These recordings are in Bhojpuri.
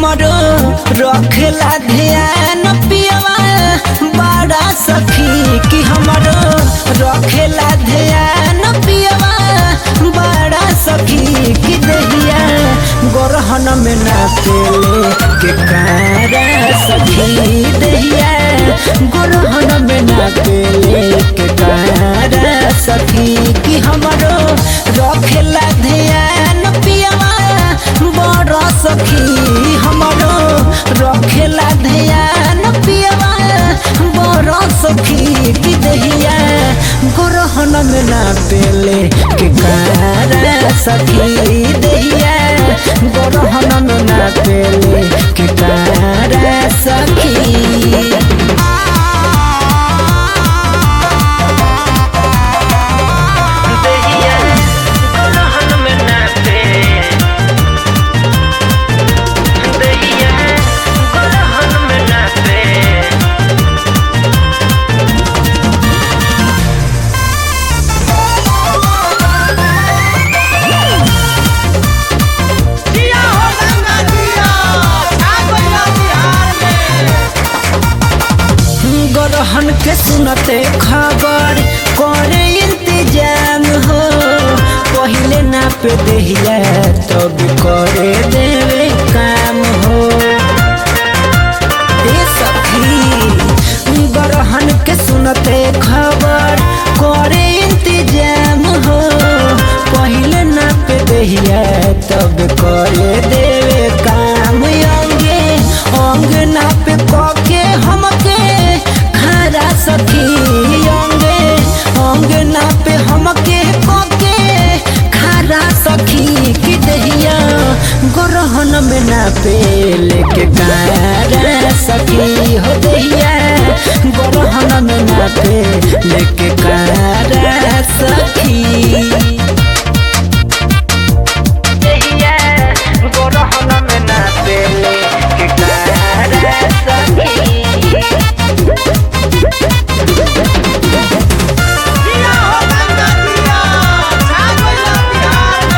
हमरो रखेला ध्यान पियवा बड़ा सखी कि हमरो रखेला ध्यान पियवा बड़ा सखी कि दहिया गोरहन में ना पेले के कारा सखी दहिया गोरहन में ना पेले के कारा सखी कि हमरो रखेला ध्यान पियवा बड़ा सखी हमरो रखेला ध्यान पियवा बड़ा सखी कि दहिया गोरहन में ना पेले के कारा सखी दहिया गोरहन में ना पेले के कारा सखी दहिया गोरहन में ना पेले दहिया गोरहन में ना पेले जिया हो गंगा जिया छा गइला बिहार में गरहन के सुनते खबर करे इंतजाम हो पहले ना पे दहिया तब करे देवे काम हो ए सखी गरहन के सुनते खबर करे इंतजाम हो पहले ना पे दहिया तब करे देवे काम अंगे अंग ना पे कके हमके खरा सखी अंगे अंग ना पे हमके कके खरा सखी कि दहिया गोरहन में ना पे लेके कारा सखी हो दहिया गोरहन में ना पे लेके कारा सखी दहिया गोरहन में ना पे लेके कारा सखी जिया हो गंगा जिया छा गइला बिहार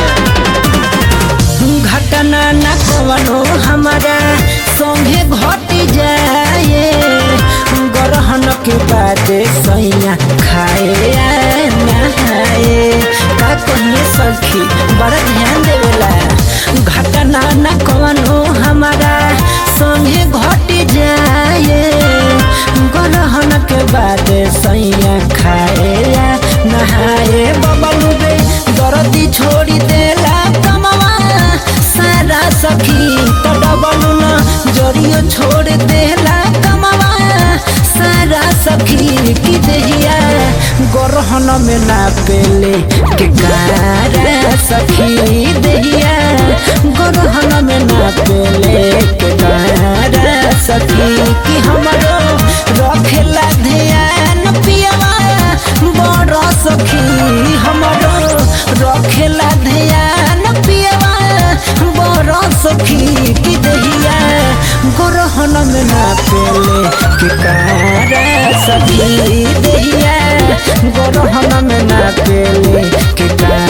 में घटना न कवनो हमारा संगे घट जाए गरहन के बाद सैया खाए आ नहाए का कहिए सखी बड़ा ध्यान देवेला घटना न कवनो हमारा संगे घट जाए गरहन के बाद सैया खाए आ नहाए बबलू बे दर्दी छोड़ी देला कमवा सारा सखी तो डबलू न जरियो छोड़ देला कमवा सारा सखी की दहिया गोरहन में ना पेले के गारा सखी दहिया गोरहन में ना पेले के गारा सखी कि हमरो रखेला ध्यान पियवा बड़ सखी हमरो रखेला ध्यान पियवा बड़ सखी कि दहिया गोरहन में ना पेले कि कारा सखी दहिया गोरहन में ना पेले कि कारा